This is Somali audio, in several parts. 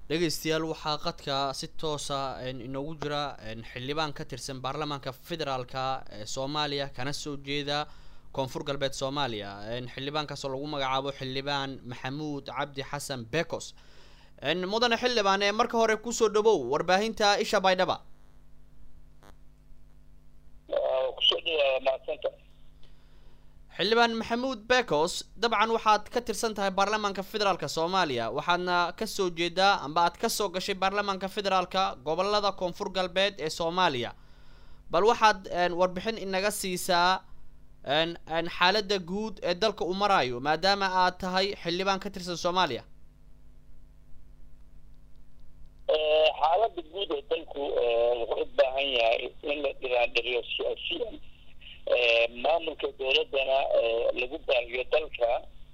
dhegeystayaal waxaa qadka si toosa inoogu jira xildhibaan ka tirsan baarlamaanka federaalka ee soomaaliya kana soo jeeda koonfur galbeed soomaaliya xildhibaankaasoo lagu magacaabo xildhibaan maxamuud cabdi xasan becos mudane xildhibaan ee marka hore kusoo dhawow warbaahinta isha baydhaba xildhibaan maxamuud becos dabcan waxaad ka tirsan tahay baarlamaanka federaalka soomaaliya waxaadna kasoo jeedaa amba aad kasoo gashay baarlamaanka federaalka gobolada koonfur galbeed ee soomaaliya bal waxaad warbixin inaga siisaa xaaladda guud ee dalka uu marayo maadaama aad tahay xildhibaan ka tirsan soomaaliya xaaladda guud ee dalku wuxuu u baahan yahay in la dhiraandhiriyo siyaasiyan maamulka dowladdana lagu baahiyo dalka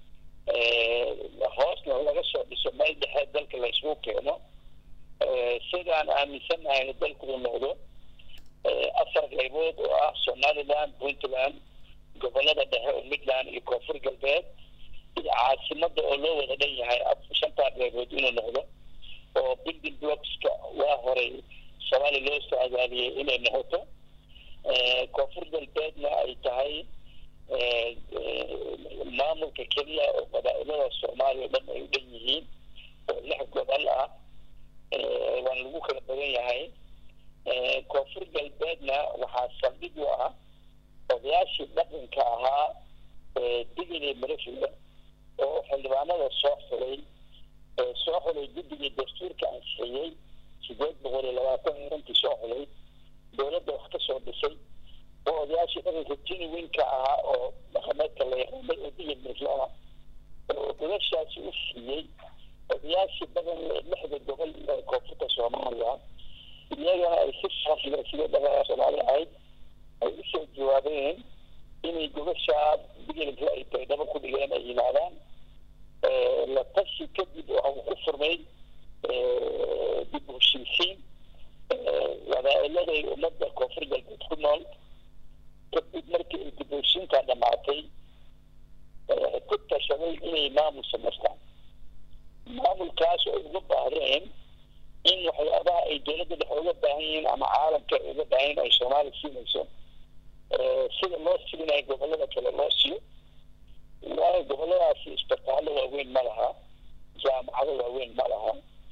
hoosna laga soo dhiso meel dhexe dalka la isugu keeno sidaan aaminsannahay dalku uu noqdo afar qaybood oo ah somaliland puntland gobolada dhexe oo midland iyo koonfur galbeed iyo caasimada oo loo wada dhan yahay shantaa qaybood inuu noqdo oo building blockska waa horay soomaaliya loo soo adaadiyey inay noqoto koonfur galbeedna ay tahay maamulka keliya oo qabaa-ilada soomaaliya o dhan ay u dhan yihiin oo lix gobol ah waana lagu kala badan yahay koonfur galbeedna waxaa saldhig u ah odayaashii dhaqanka ahaa digile marafida oo xildhibaanada soo xulay soo xulay guddigii dastuurka ansixiyey sideed boqol iyo labaatan runtii soo xulay dowladda wax ka soo dhisay oo odayaashii dhaqanka jiniwinka ahaa oo dhaqameedka la yaqaanay oo digil mariflana oo gobashaasi u siiyey odayaashii dhaqan lixda gobol ee koonfurta soomaaliya iyagana ay si sharafle sida dhaqanka soomaaliya ahayd ay usoo jawaabeen inay gobashaa digilka ay baydhabo ku dhigeen ay yimaadaan la tashi kadib oo ku furmay dib u heshiisiin wadaailaday ummadda koonfur galbeed ku nool kadib markii ay dib u heshiintaa dhamaatay ku tashaday inay maamul samaystaan maamulkaas oo uga baahdeen in waxyaabaha ay dowladda dhexe uga baahan yihiin ama caalamka ay uga baahan yihin ay soomaaliya siinayso sida loo siinayo gobolada kale loo siiyo waayo goboladaasi isbitaallo waaweyn ma laha jaamacado waaweyn ma laha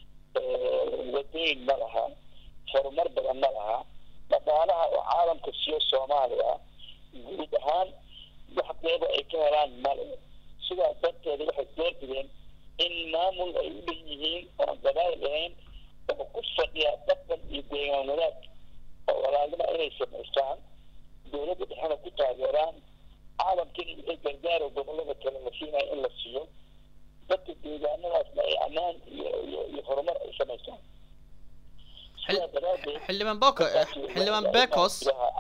wadooyin ma laha horumar badan ma laha dhaqaalaha oo caalamka siiyo soomaaliya guud ahaan wax qeyba ay ka helaan male sidaas darteeda waxay doorbideen in maamul ay u dhan yihiin oon gabaayl ahayn oo ku fadhiya dhaqan iyo deegaan wadaag oo walaalnima inay samaystaan dowladda dhexena ku taageeraan caalamkina wixii gargaaro gobolada kale la siinayo in la siiyo dadka deegaanadaasna ay ammaan iyo iyo iyo horumar ay samaystaan xildhibaan boko xildhibaan becos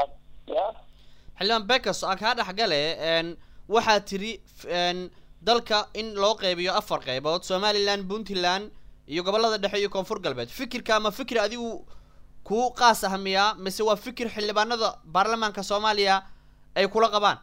xildhibaan becos aan kaa dhexgale waxaa tiri dalka in loo qeybiyo afar qeybood somaliland puntland iyo gobolada dhexe iyo koonfur galbeed fikirka ama fikir adigu kuu qaas ah miyaa mise waa fikir xildhibaanada baarlamaanka soomaaliya ay kula qabaan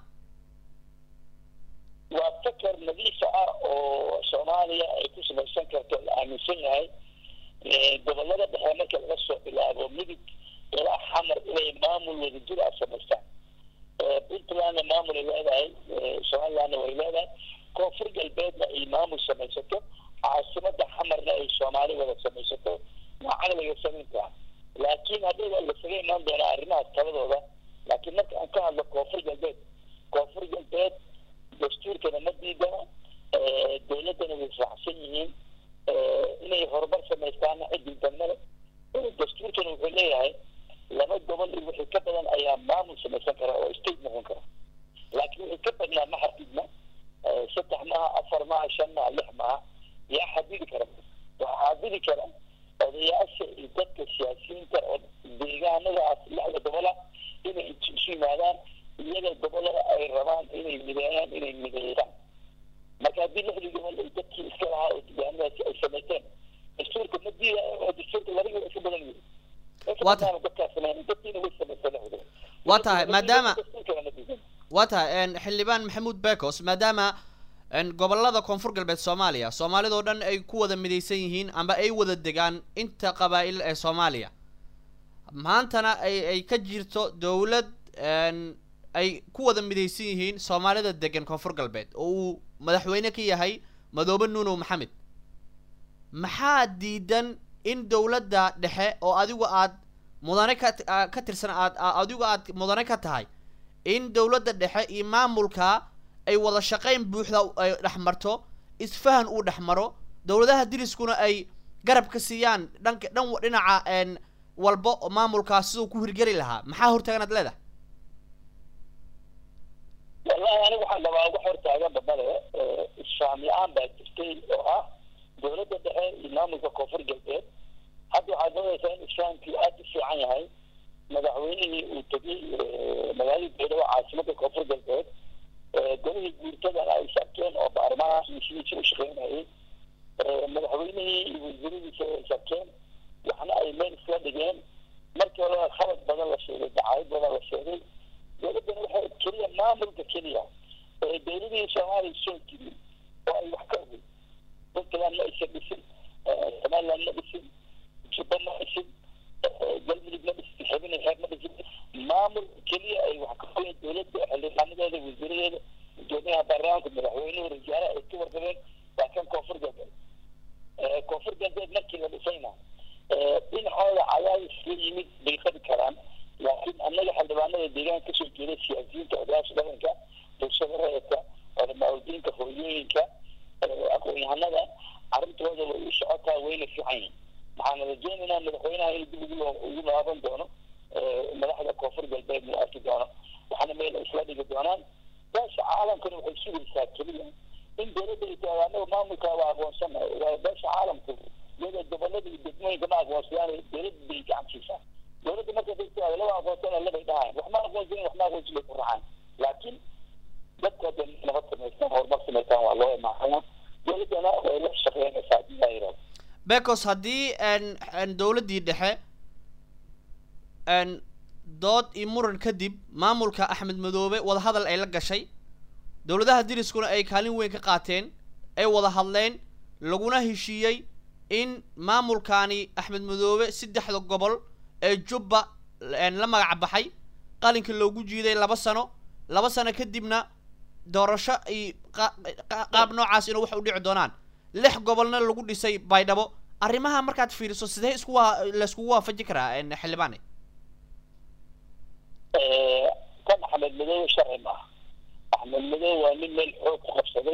waa fakar nadiifa ah oo soomaaliya ay ku samaysan karto la aaminsan yahay gobolada dhexe marka laga soo bilaabo midig ilaa xamar inay maamul wadajir ah samaystaan puntlandna maamul ay leedahay somalilandna way leedahay koonfur galbeedna ay maamul samaysato caasimada xamarna ay soomaali wada samaysato waa caqliga samayntaa laakiin hadday waa lasaga imaan doonaa arrimaha taladooda laakiin marka aan ka hadlo koonfur galbeed koonfur galbeed dastuurkana ma diidana dowladdana way raacsan yihiin inay horumar samaystaana cidii damale dastuurkana wuxuu leeyahay laba gobol iyo wixii ka badan ayaa maamul samaysan kara oo state noqon kara laakiin wixii ka badnaa ma xadidna saddex maaha afar maaha shan maaha lix maaha yaa xadidi kara waxaa xadidi kara odayaasha iyo dadka siyaasiyiinta oo deegaanadaas lixda gobola inay isu yimaadaan iyaga gobolada ay rabaan inay mideeyaan inay mideeyaan marka haddii lixdii gobol ay dadkii iska lahaa oo deegaanadaasi ay samaysteen dastuurka ma diida oo dastuurka labagi way ka badan yihin waa tahay maadaama waa tahay xildhibaan maxamuud becos maadaama gobolada koonfur galbeed soomaaliya soomaalidoo dhan ay ku wada midaysan yihiin amba ay wada degaan inta qabaa'il ee soomaaliya maantana ay ay ka jirto dowlad ay ku wada midaysan yihiin soomaalida degan koonfur galbeed oo uu madaxweyne ka yahay madoobe nuunow maxamed maxaa diidan in dowladda dhexe oo adigu aad mudane ka ka tirsan aad adigu aad mudane ka tahay in dowladda dhexe iyo maamulka ay wada shaqayn buuxda ay dhex marto isfahan uu dhex maro dowladaha diriskuna ay garab ka siiyaan dhanka dhan dhinaca walba oo maamulkaas siduu ku hirgeli lahaa maxaa hortaaganaad leedahay wallahi aniga waxaan rabaa uga hortaaga badale isfaam la-aan baa jirtay oo ah dowladda dhexe iyo maamulka koonfur galbeed hadda waxaad moodaysaa in isfahamkii aada u fiican yahay madaxweynihii uu tegey magaalada beedowa caasimada koonfur galbeed golihii guurtadana ay sarkeen oo baarlamaanka sidiisa u shaqeynayay madaxweynihii iyo wasiiradiisa ay sarkeen waxna ay meel isla dhigeen markii horeba khabad badan la sheegay dacaayad badan la sheegay dowladdana waxay keliya maamulka keliya ee dowladihii soomaaliya soo jirin oo ay wax ka ogey puntland ma aysan dhisin somaliland ma dhisin jubba ma dhisin galmudug ma dhisin xibin xeer ma dhisin maamulka keliya ay wax ka ogeen dowladda xildhibaanadeeda wasiiradeeda gudoomiyaha baarlamaanka madaxweynuhu rajaale ay ka warqabeen waa kan koonfur galbeed koonfur galbeed markii la dhisayna dhinacooda cadaadis la yimid bay qabi karaan laakiin annaga xildhibaanada deegaanka kasoo jeeda siyaasiyiinta odayaasha dhaqanka bulshada rayidka culamaauldiinka hooyooyinka aqoon-yahanada arrintooda way u socotaa wayna fiican yihin waxaana rajeynaynaa madaxweynaha in dib ugu ugu laaban doono madaxda koonfur galbeed uu arki doono waxaana meel isla dhigi doonaan beesha caalamkana waxay sugaysaa keliya in dowladda ay tahay annaga maamulka waa aqoonsanahay waa beesha caalamku iyada gobolada iyo degmooyinka ma aqoonsadaan dowladda bay gacan siisaa dowladda marka dadka laba aqoonsana labay dhahaan wax ma aqoonsanin wax ma aqoonsin bay ku raacaan laakiin dadka hadda nabad samaystaan horumar samaystaan waa loo imaanaya dowladdana way la shaqeynaysaa hadii laa yidhahdo becos haddii dowladdii dhexe dood iyo muran kadib maamulka axmed madoobe wadahadal ay la gashay dowladaha diriskuna ay kaalin weyn ka qaateen ay wada hadleen laguna heshiiyey in maamulkaani axmed madoobe saddexda gobol ee jubba la magac baxay qalinka loogu jiiday laba sano laba sano kadibna doorasho iyo qaab noocaas inuu wax u dhici doonaan lix gobolna lagu dhisay baydhabo arrimaha markaad fiiriso sidee isku waa laiskugu waafaji karaa xildhibaane kan axmed madoobe sharci maaha axmed madoobe waa nin meel xoog ku qabsaday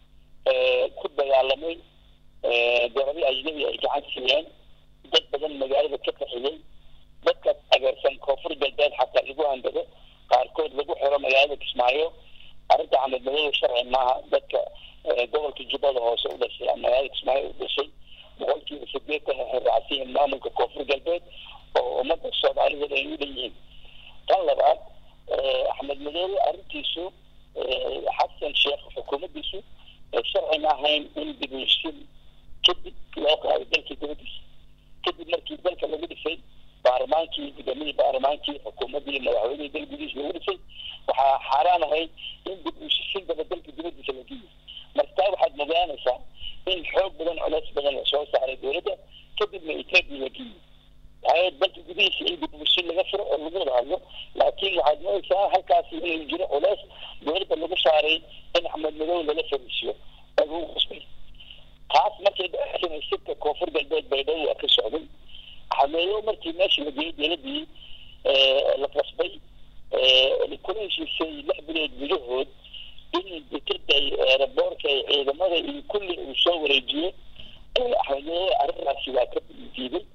ku dagaalamay garabi ajnabi ay gacan siiyeen dad badan magaalada ka qaxiyey dadka ageersan koonfur galbeed xataa lagu handado qaarkood lagu xiro magaalada kismaayo arrinta axmed madoobe sharci maaha dadka gobolka jubbada hoose u dhashay ama magaalada kismaayo u dhashay boqolkiiba sideetan waxay raacsan yihiin maamulka koonfur galbeed oo ummadda soomaaliyeed ay u dhan yihiin tan labaad axmed madoobe arrintiisu xasan sheekh xukuumaddiisu sharci ma ahayn in dibushin kadib loo qaaday dalka dibadiisa kadib markii dalka lagu dhisay baarlamaankii gudoomiyii baarlamaankii xukuumaddii madaxweynihii dal gudihiisa lagu dhisay waxaa xaaraan ahayd in dib ushisiin daba dalka dibadiisa la geeyo marka taa waxaad mogaanaysaa in xoog badan culays badan lasoo saaray dowladda kadibna etoobiya la geeyo waayo dalka gudihiisa in dib ushin laga furo oo lagu wada hadlo laakiin waxaad moodaysaa halkaasi inuu jiro culays dowladda lagu saaray in axmed madow lala fariisiyo oo lagu qusbay taas markay dhexsanay sirka koonfur galbeed baydhabo waa ka socday axmedow markii meesha la geeyey dowladdii la qasbay kula heshiisay lix bilood gudahood in dekeda eeraboorka ciidamada iyo kulli uu soo wareejiyo axmedow arrintaasi waa ka diiday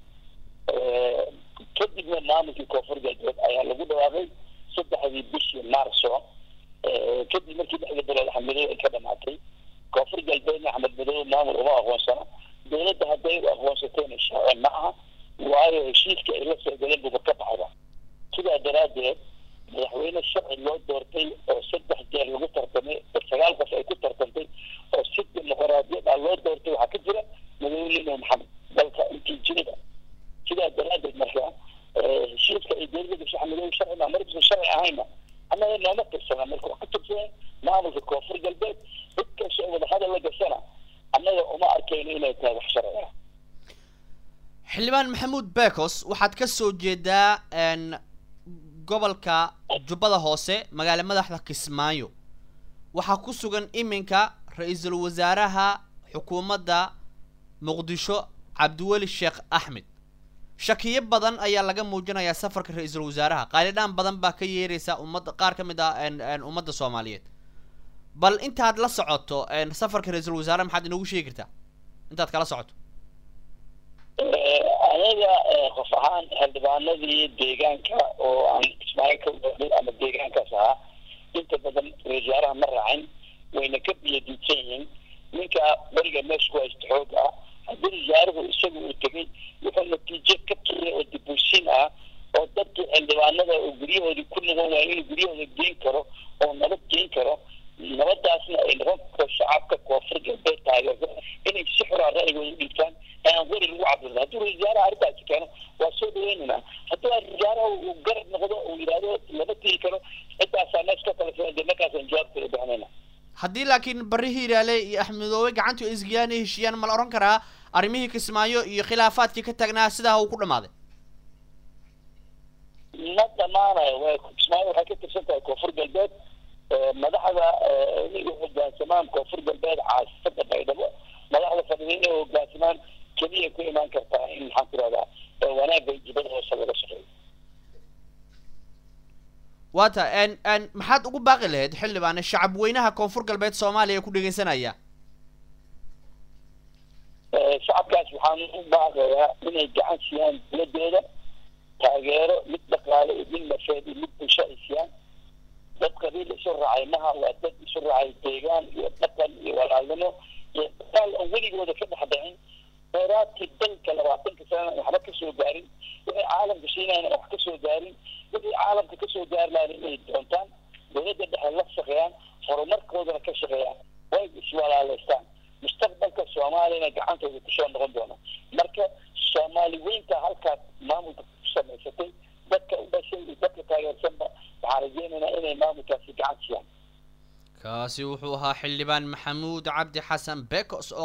kadibna maamulkii koonfur galbeed ayaa lagu dhawaaqay saddexdii bishii maarso kadib markii lixda bilood axmedow ay ka dhamaatay koonfur galbeedna axmed madow maamul uma aqoonsana dowladda hadday u aqoonsatayna sharci ma aha waayo heshiiska ay la soo galeen buba ka baxda sidaa daraaddeed madaxweyne sharci loo doortay oo saddex jeer lagu tartamay oo sagaal qof ay ku tartantay oo si dimuqraadiyad ah loo doortay waxaa ka jira madaxweyne maxamed dalka intii jirida sidaa daraaddeed marka heshiiska ay dowladda gasho axmedow sharci ma markuusan sharci ahayna annaga nooma tirsana marka wax ku tirsana maamulka koonfur galbeed cid kasta oo xildhibaan maxamuud bekos waxaad ka soo jeedaa gobolka jubbada hoose magaala madaxda kismaayo waxaa ku sugan iminka ra-iisul wasaaraha xukuumadda muqdisho cabdiweli sheekh axmed shakiyo badan ayaa laga muujinayaa safarka ra-iisul wasaaraha qaalidhaan badan baa ka yeeraysa ummadda qaar ka mid ah ummadda soomaaliyeed bal intaad la socoto safarka ra-iisul wasaaraha maxaad inoogu sheegi kartaa intaad kala socoto anaga qof ahaan xildhibaanadii deegaanka oo aan kismaayo ka waday ama deegaankaas ahaa inta badan ra-isul wasaaraha ma raacin wayna ka biyadiidsan yihiin ninka beriga meesha ku haysta xoog ah haddii wasaaruhu isaga uu tegay wuxuu natiijo ka keenay oo dibuusin ah oo dadkii xildhibaanada oo guryahoodii ku noqon waaya inuu guryahooda geen karo oo nabad geen karo nabadaasna ay noqon karto shacabka koonfur galbeed taageerto inay si xuraa ra'yigooda dhiibtaan aan weri lagu cabirno hadduu ra-isul wasaaraha arrintaasi keeno waa soo dhaweynaynaa hadduu ra-isul wasaaraha uu garab noqdo uu yidhaahdo lama tigi karo ciddaasaa mees ka kala filan dee markaasaan jawaabteeda bixinayna haddii laakiin barri hiiraale iyo axmedoobe gacantu isgiyaan ay heshiiyaan ma la odhan karaa arrimihii kismaayo iyo khilaafaadkii ka tagnaa sidaa uu ku dhamaaday ma dhamaanayo w kismaayo waxay ka tirsan tahay koonfur galbeed madaxda inay hogaansamaan koonfur galbeed caasifada baydhabo madaxda fadhida inay hogaansamaan keliya ku imaan kartaa in maxaan ku rahdaa wanaagga jibada hoose laga shaqeeyo waata n maxaad ugu baaqi lahayd xildhibaane shacab weynaha koonfur galbeed soomaaliya ku dhegeysanaya shacabkaas waxaan u baaqayaa inay gacan siiyaan dowladooda taageero mid dhaqaale iyo mid nafeed iyo mid bulsho ay siiyaan dad qabiil isu raacay maha waa dad isu raacay deegaan iyo dhaqan iyo walaalnimo iyo dagaal aan weligooda ka dhex dhicin kheyraadkii dalka labaatanka sana waxba kasoo gaarin wixii caalamka siinayna wax kasoo gaarin wixii caalamka kasoo gaari lahayn inay doontaan dowladda dhexe la shaqeeyaan horumarkoodana ka shaqeeyaan way iswalaaleystaan mustaqbalka soomaaliyana gacantooda kusoo noqon doona marka soomaali weynta halkaas maamulka ku samaysatay dadka u dhashay iyo dadka taageersanba waxaan rajeynaynaa inay maamulkaasi gacan siiyaan kaasi wuxuu ahaa xildhibaan maxamuud cabdi xasan bekos